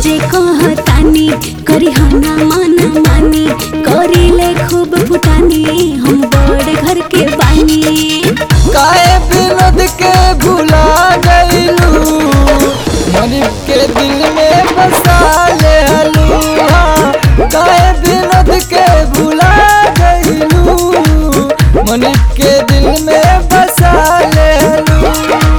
साचे कहतानी करी हना माना मानी करीले खूब फुटानी हम बड़ घर के बानी काहे विनोद के भुला गईलू मनिब के दिल में बसा ले हलुआ काहे विनोद के भुला गईलू मनिब के दिल में बसा ले हलुआ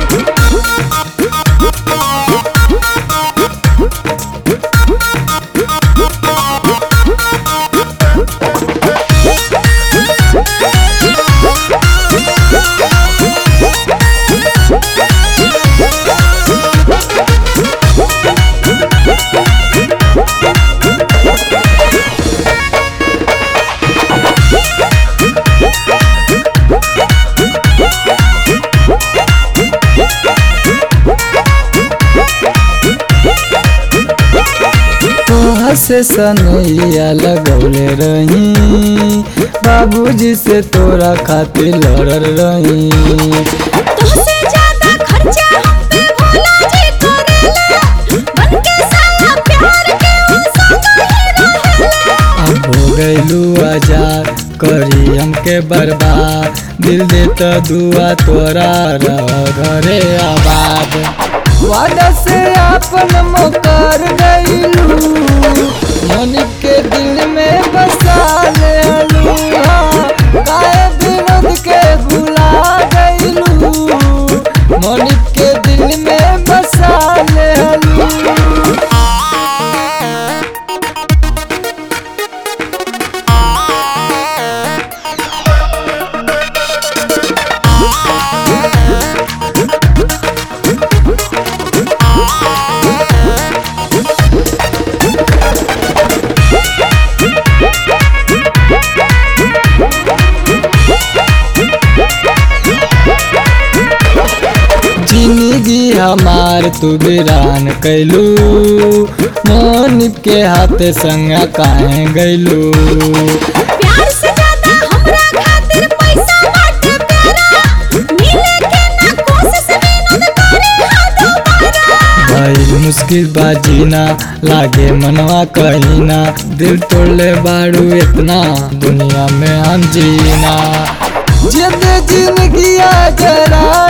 तोहा से सनैया लगौले रही बाबूजी से तोरा खातिर लड़ल रही तुमसे ज्यादा खर्चा हम पे भोला जी करेला बन के साला प्यार के वो संग ही रहेला अब हो गईलू आजार करी हमके बर्बाद दिल देता दुआ तोरा रह घरे आबाद वादा से आपन मुकर गईलू मनिक के दिल में बसा ले अलूहा काहे विनोद के भुला गईलू मनिक के दिल में बसा ले अलूहा जिंदगी हमार तू बिरान कैलू मोनिब के हाथे संग काहे गैलू प्यार से ज्यादा हमरा खातिर पैसा बाटे तेरा मिले के ना कोशिश विनोद करे हाँ दोबारा भाई मुश्किल बाजीना लागे मनवा कहीना दिल तोड़ले बाड़ू इतना दुनिया में हम जीना जिंद जिंदगी जरा